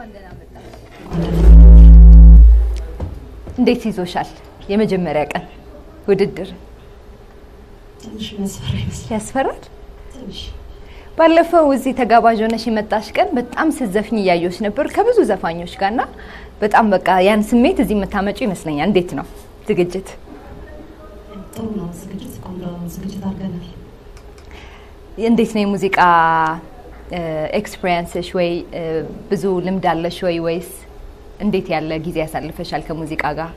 እንዴት ይዞሻል? የመጀመሪያ ቀን ውድድር ትንሽ መስፈራ ይመስላል። ያስፈራል? ትንሽ ባለፈው እዚህ ተጋባዥ ሆነሽ የመጣሽ ቀን በጣም ስትዘፍኝ እያየሁሽ ነበር ከብዙ ዘፋኞች ጋር እና በጣም በቃ ያን ስሜት እዚህ የምታመጩ ይመስለኛል። እንዴት ነው ዝግጅት? ጥሩ ነው ዝግጅት፣ ቆንጆ ዝግጅት አድርገናል። እንዴት ነው የሙዚቃ ኤክስፒሪየንስሽ? ወይ እ፣ ብዙ ልምድ አለሽ ወይ ወይስ እንዴት ያለ ጊዜ ያሳልፈሻል ከሙዚቃ ጋር?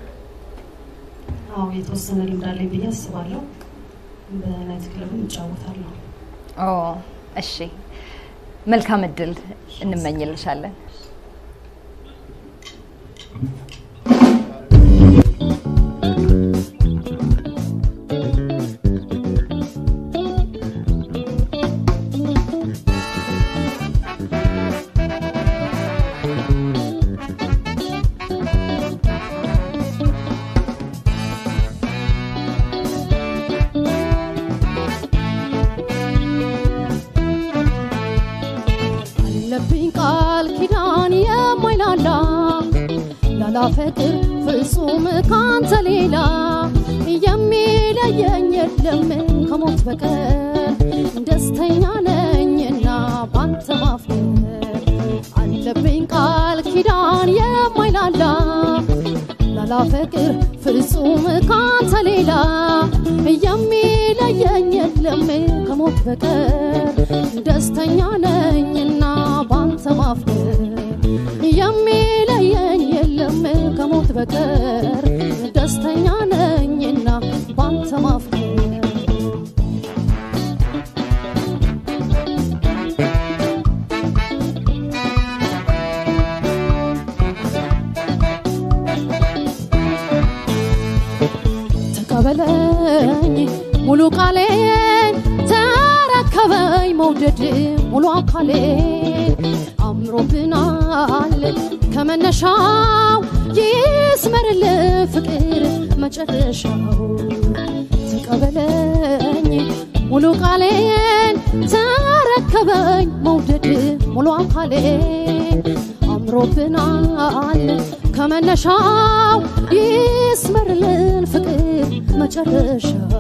አዎ የተወሰነ ልምድ አለኝ ብዬ አስባለሁ። በናይት ክለብም እጫወታለሁ። ኦ እሺ፣ መልካም እድል እንመኝልሻለን። አለብኝ ቃል ኪዳን የማይላላ ላላፈቅር ፍጹም ካንተ ሌላ የሚለየኝ የለም ከሞት በቀር ደስተኛ ነኝና ባንተ ማፍቀር አለብኝ ቃል ኪዳን የማይላላ ላላፈቅር ፍጹም ካንተ ሌላ የሚለየኝ የለም ከሞት በቀር ደስተኛ ነኝና ባንተ ማፍቀር የሚለየኝ የለም ከሞት በቀር ደስተኛ ነኝና ባንተ ማፍቀር ተቀበለኝ ሙሉ ቃሌን ተረከበኝ መውደድ ሙሉ አካሌን አምሮብናል ከመነሻው ይስመርል ፍቅር መጨረሻው ተቀበለኝ ሙሉ ቃሌን ተረከበኝ መውደድ ሙሉ አካሌን አምሮብናል ከመነሻው ይስመርልን ፍቅር መጨረሻው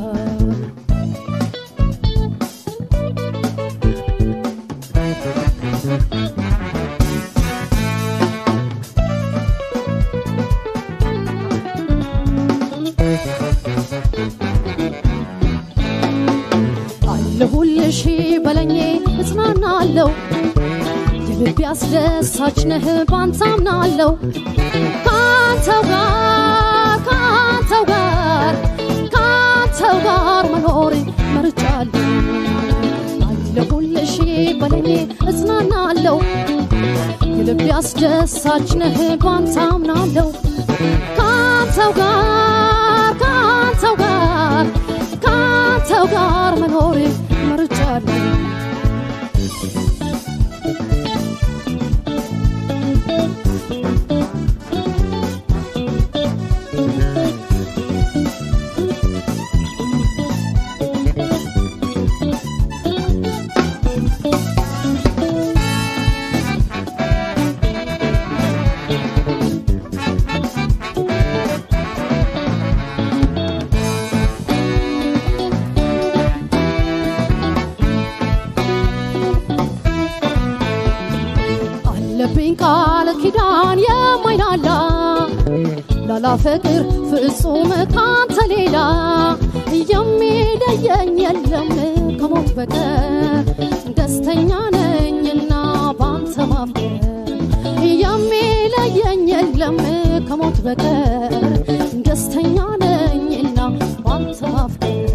አለሁልሽ በለኜ እጽናናለሁ የልቤ አስደሳች ነህ ባንተ አምናለሁ ካንተው ጋር ካንተው ጋር ካንተው ጋር መኖር መርጫለሁ አለሁልሽ በለኜ እጽናናለሁ የልቤ አስደሳች ነህ ባንተ አምናለሁ ካንተው ጋር ካንተው ጋር ካንተው ጋር መኖር መርጫለሁ አለብኝ ቃል ኪዳን የማይላላ ላላፈቅር ፍጹም ካንተ ሌላ የሚለየኝ የለም ከሞት በቀር ደስተኛ ነኝና ባንተ ማፍቀር የሚለየኝ የለም ከሞት በቀር ደስተኛ ነኝና ባንተ ማፍቀር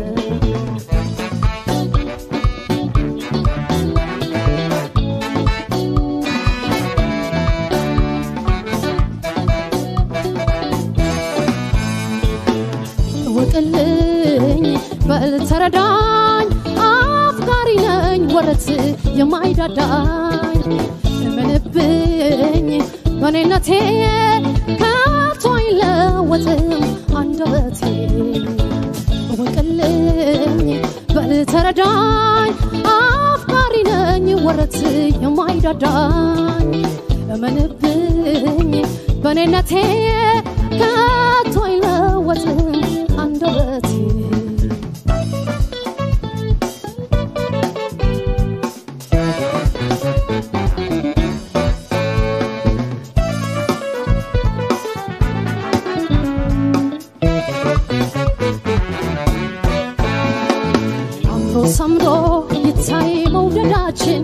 እወቅልኝ በል ተረዳኝ አፍቃሪ ነኝ ወረት የማይዳዳኝ እመንብኝ በኔነቴ ከቶ አይለወጥም አንደበቴ እወቅልኝ በል ተረዳኝ አፍቃሪ ነኝ ወረት የማይዳዳኝ እመንብኝ በኔነቴ ከቶ አይለወጥም አንደበቴ አምሮ ሰምሮ ይታይ መውደዳችን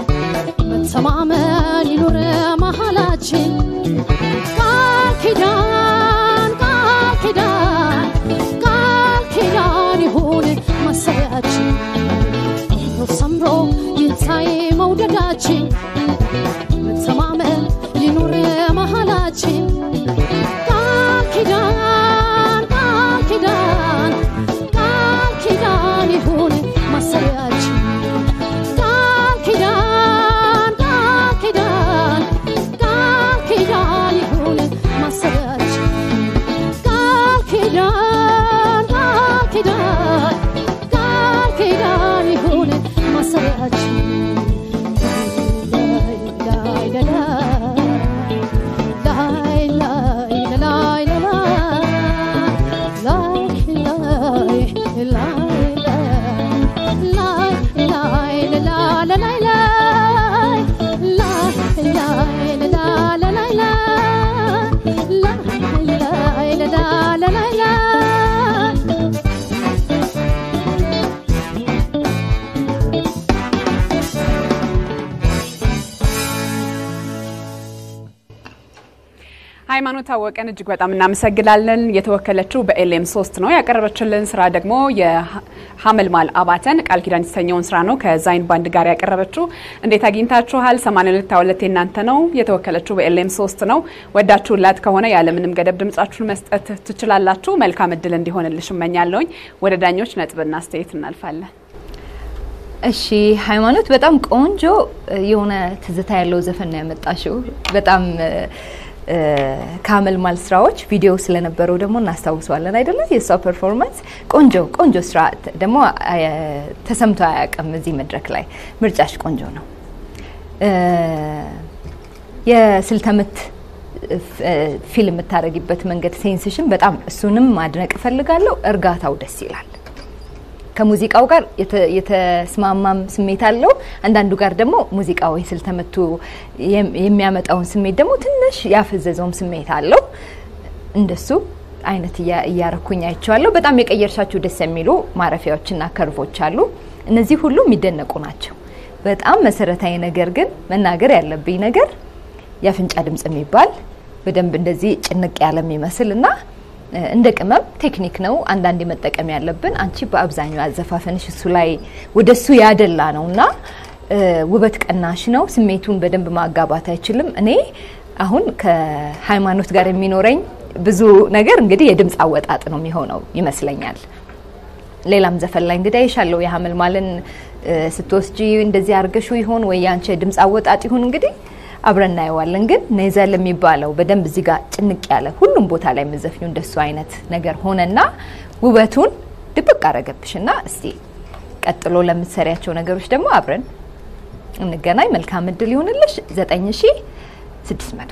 መተማመን ይኑር መሃላችን ቃል ኪዳን ቃል ኪዳን ቃል ኪዳን ይሁን ማሰሪያችን አምሮ ሰምሮ ይታይ መውደዳችን መተማመን ይኑር መሃላችን ቃል ኪዳን ቃል ኪዳን ቃል ኪዳን ይሁን ማሰሪያችን ቃል ኪዳን ቃል ኪዳን ቃል ኪዳን ይሁን ማሰሪያችን ቃል ኪዳን ቃል ኪዳን ቃል ኪዳን ይሁን ማሰሪያችን ላይ ላይ ላይ ላይ ላይ ሃይማኖት ታወቀን እጅግ በጣም እናመሰግናለን። የተወከለችው በኤልኤም ሶስት ነው። ያቀረበችልን ስራ ደግሞ የሀመልማል አባተን ቃል ኪዳን የተሰኘውን ስራ ነው ከዛይን ባንድ ጋር ያቀረበችው። እንዴት አግኝታችኋል? 82 የእናንተ ነው። የተወከለችው በኤልኤም ሶስት ነው። ወዳችሁላት ከሆነ ያለምንም ገደብ ድምጻችሁን መስጠት ትችላላችሁ። መልካም እድል እንዲሆንልሽ እመኛለሁኝ። ወደ ዳኞች ነጥብና አስተያየት እናልፋለን። እሺ ሃይማኖት፣ በጣም ቆንጆ የሆነ ትዝታ ያለው ዘፈን ነው ያመጣሽው። በጣም ከሀመልማል ስራዎች ቪዲዮ ስለነበረው ደግሞ እናስታውሰዋለን አይደለ? የእሷ ፐርፎርማንስ ቆንጆ ቆንጆ ስራ ደግሞ ተሰምቶ አያውቅም እዚህ መድረክ ላይ። ምርጫሽ ቆንጆ ነው። የስልተምት ፊልም የምታደርጊበት መንገድ ሴንስሽን በጣም እሱንም ማድነቅ እፈልጋለሁ። እርጋታው ደስ ይላል። ከሙዚቃው ጋር የተስማማም ስሜት አለው። አንዳንዱ ጋር ደግሞ ሙዚቃው የስልተምቱ የሚያመጣውን ስሜት ደግሞ ትንሽ ያፈዘዘውም ስሜት አለው። እንደሱ አይነት እያረኩኝ አይቼዋለሁ። በጣም የቀየርሻቸው ደስ የሚሉ ማረፊያዎችና ከርቮች አሉ። እነዚህ ሁሉ የሚደነቁ ናቸው። በጣም መሰረታዊ ነገር ግን መናገር ያለብኝ ነገር የአፍንጫ ድምጽ የሚባል በደንብ እንደዚህ ጭንቅ ያለ የሚመስል እና እንደ ቅመም ቴክኒክ ነው አንዳንድ መጠቀም ያለብን። አንቺ በአብዛኛው አዘፋፈንሽ እሱ ላይ ወደ እሱ ያደላ ነው እና ውበት ቀናሽ ነው። ስሜቱን በደንብ ማጋባት አይችልም። እኔ አሁን ከሃይማኖት ጋር የሚኖረኝ ብዙ ነገር እንግዲህ የድምፅ አወጣጥ ነው የሚሆነው ይመስለኛል። ሌላም ዘፈን ላይ እንግዲህ አይሻለሁ የሀመልማልን ስትወስጂ እንደዚህ አርገሹ ይሆን ወይ የአንቺ የድምፅ አወጣጥ ይሁን እንግዲህ አብረን እናየዋለን። ግን ኔዘል የሚባለው በደንብ እዚህ ጋር ጭንቅ ያለ ሁሉም ቦታ ላይ የምዘፍኙ እንደሱ አይነት ነገር ሆነና ውበቱን ድብቅ አረገብሽና እስቲ ቀጥሎ ለምትሰሪያቸው ነገሮች ደግሞ አብረን እንገናኝ። መልካም እድል ይሁንልሽ። ዘጠኝ ሺ ስድስት መቶ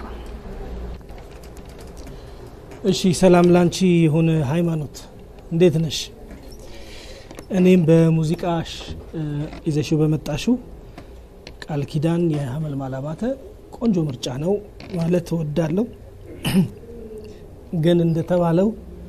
እሺ ሰላም ላንቺ ይሁን ሃይማኖት፣ እንዴት ነሽ? እኔም በሙዚቃሽ ይዘሽው በመጣሽው ቃል ኪዳን የሀመልማል አባተ ቆንጆ ምርጫ ነው ማለት እወዳለሁ። ግን እንደተባለው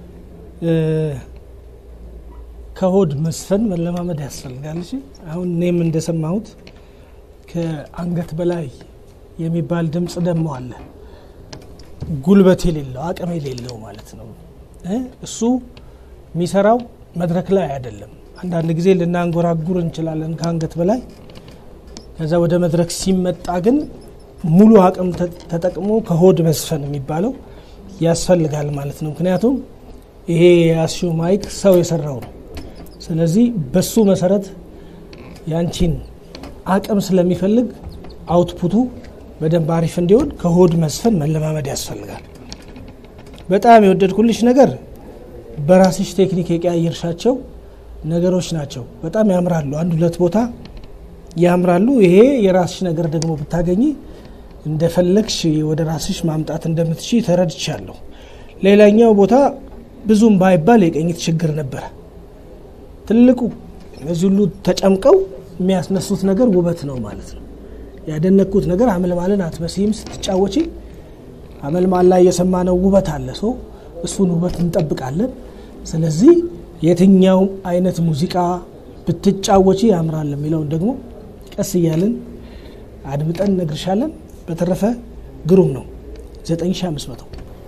ከሆድ መስፈን መለማመድ ያስፈልጋል። እሺ አሁን እኔም እንደሰማሁት ከአንገት በላይ የሚባል ድምፅ ደግሞ አለ። ጉልበት የሌለው አቅም የሌለው ማለት ነው። እሱ የሚሰራው መድረክ ላይ አይደለም። አንዳንድ ጊዜ ልናንጎራጉር እንችላለን ከአንገት በላይ ከዛ ወደ መድረክ ሲመጣ ግን ሙሉ አቅም ተጠቅሞ ከሆድ መስፈን የሚባለው ያስፈልጋል ማለት ነው። ምክንያቱም ይሄ የያዝሽው ማይክ ሰው የሰራው ነው። ስለዚህ በሱ መሰረት ያንቺን አቅም ስለሚፈልግ አውትፑቱ በደንብ አሪፍ እንዲሆን ከሆድ መስፈን መለማመድ ያስፈልጋል። በጣም የወደድኩልሽ ነገር በራስሽ ቴክኒክ የቀያየርሻቸው ነገሮች ናቸው። በጣም ያምራሉ። አንድ ሁለት ቦታ ያምራሉ። ይሄ የራስሽ ነገር ደግሞ ብታገኝ እንደፈለግሽ ወደ ራስሽ ማምጣት እንደምትች ተረድቻለሁ። ሌላኛው ቦታ ብዙም ባይባል የቅኝት ችግር ነበረ። ትልቁ እነዚህ ሁሉ ተጨምቀው የሚያስነሱት ነገር ውበት ነው ማለት ነው። ያደነኩት ነገር አመልማልን አትመስይም ስትጫወቺ። አመልማል ላይ የሰማነው ውበት አለ። ሰው እሱን ውበት እንጠብቃለን። ስለዚህ የትኛው አይነት ሙዚቃ ብትጫወቺ ያምራል የሚለውን ደግሞ ቀስ እያልን አድምጠን እነግርሻለን። በተረፈ ግሩም ነው። 9500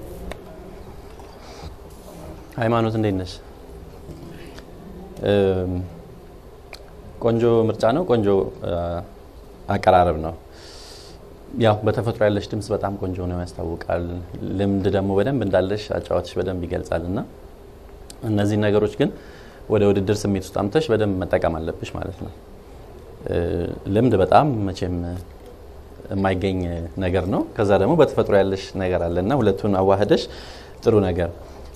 ሃይማኖት እንዴት ነሽ? ቆንጆ ምርጫ ነው። ቆንጆ አቀራረብ ነው። ያው በተፈጥሮ ያለሽ ድምጽ በጣም ቆንጆ ነው ያስታውቃል። ልምድ ደግሞ በደንብ እንዳለሽ አጫዋትሽ በደንብ ይገልጻል እና እነዚህ ነገሮች ግን ወደ ውድድር ስሜት ውስጥ አምተሽ በደንብ መጠቀም አለብሽ ማለት ነው። ልምድ በጣም መቼም የማይገኝ ነገር ነው። ከዛ ደግሞ በተፈጥሮ ያለሽ ነገር አለ እና ሁለቱን አዋህደሽ ጥሩ ነገር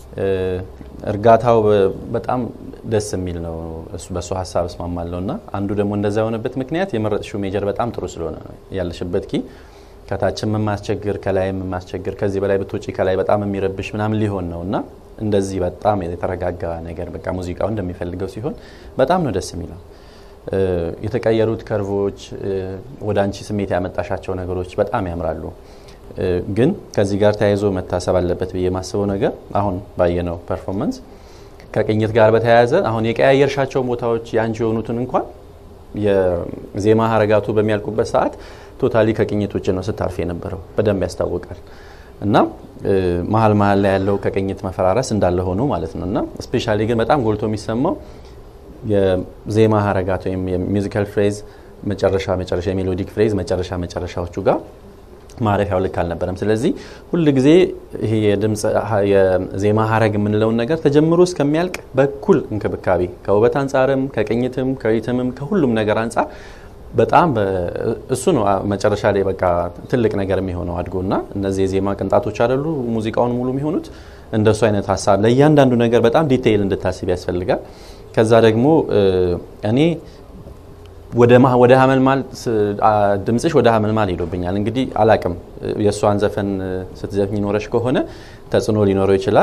እርጋታው በጣም ደስ የሚል ነው። እሱ በእሱ ሀሳብ እስማማለሁ እና አንዱ ደግሞ እንደዛ የሆነበት ምክንያት የመረጥሽው ሜጀር በጣም ጥሩ ስለሆነ ነው። ያለሽበት ኪ ከታችም የማያስቸግር ከላይም የማያስቸግር ከዚህ በላይ ብትወጪ ከላይ በጣም የሚረብሽ ምናምን ሊሆን ነው እና እንደዚህ በጣም የተረጋጋ ነገር በቃ ሙዚቃው እንደሚፈልገው ሲሆን በጣም ነው ደስ የሚለው። የተቀየሩት ከርቮች ወደ አንቺ ስሜት ያመጣሻቸው ነገሮች በጣም ያምራሉ። ግን ከዚህ ጋር ተያይዞ መታሰብ አለበት ብዬ የማስበው ነገር አሁን ባየነው ፐርፎርማንስ ከቅኝት ጋር በተያያዘ አሁን የቀያየርሻቸው ቦታዎች የአንቺ የሆኑትን እንኳን የዜማ ሀረጋቱ በሚያልቁበት ሰዓት ቶታሊ ከቅኝት ውጭ ነው ስታርፍ የነበረው በደንብ ያስታውቃል። እና መሀል መሀል ላይ ያለው ከቅኝት መፈራረስ እንዳለ ሆኖ ማለት ነው። እና ስፔሻሊ ግን በጣም ጎልቶ የሚሰማው የዜማ ሀረጋት ወይም የሚውዚካል ፍሬዝ መጨረሻ መጨረሻ የሜሎዲክ ፍሬዝ መጨረሻ መጨረሻዎቹ ጋር ማረፊያው ልክ አልነበረም። ስለዚህ ሁል ጊዜ ይሄ የድምፅ የዜማ ሀረግ የምንለውን ነገር ተጀምሮ እስከሚያልቅ በኩል እንክብካቤ ከውበት አንጻርም ከቅኝትም ከሪትምም ከሁሉም ነገር አንጻር በጣም እሱ ነው መጨረሻ ላይ በቃ ትልቅ ነገር የሚሆነው አድጎ እና እነዚህ የዜማ ቅንጣቶች አይደሉ ሙዚቃውን ሙሉ የሚሆኑት እንደሱ አይነት ሀሳብ ለእያንዳንዱ ነገር በጣም ዲቴይል እንድታስብ ያስፈልጋል። ከዛ ደግሞ እኔ ወደ ሀመልማል ድምፅሽ ወደ ሀመልማል ሄዶብኛል። እንግዲህ አላቅም የእሷን ዘፈን ስትዘፍኝ ኖረሽ ከሆነ ተጽዕኖ ሊኖረው ይችላል።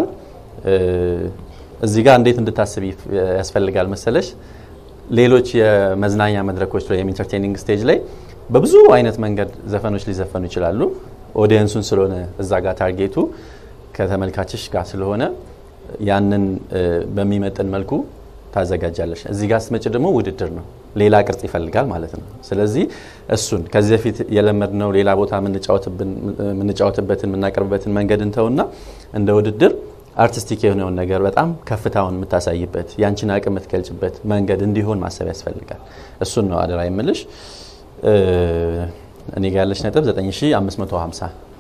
እዚህ ጋር እንዴት እንድታስብ ያስፈልጋል መሰለሽ ሌሎች የመዝናኛ መድረኮች ላይ ኢንተርቴኒንግ ስቴጅ ላይ በብዙ አይነት መንገድ ዘፈኖች ሊዘፈኑ ይችላሉ። ኦዲየንሱን ስለሆነ እዛ ጋር ታርጌቱ ከተመልካችሽ ጋር ስለሆነ ያንን በሚመጥን መልኩ ታዘጋጃለሽ። እዚህ ጋር ስትመጭ ደግሞ ውድድር ነው፣ ሌላ ቅርጽ ይፈልጋል ማለት ነው። ስለዚህ እሱን ከዚህ በፊት የለመድነው ሌላ ቦታ የምንጫወትበትን የምናቀርብበትን መንገድ እንተውና እንደ ውድድር አርቲስቲክ የሆነውን ነገር በጣም ከፍታውን የምታሳይበት ያንቺን አቅም የምትገልጭበት መንገድ እንዲሆን ማሰብ ያስፈልጋል። እሱን ነው አደራ የምልሽ። እኔ ጋ ያለች ነጥብ 9550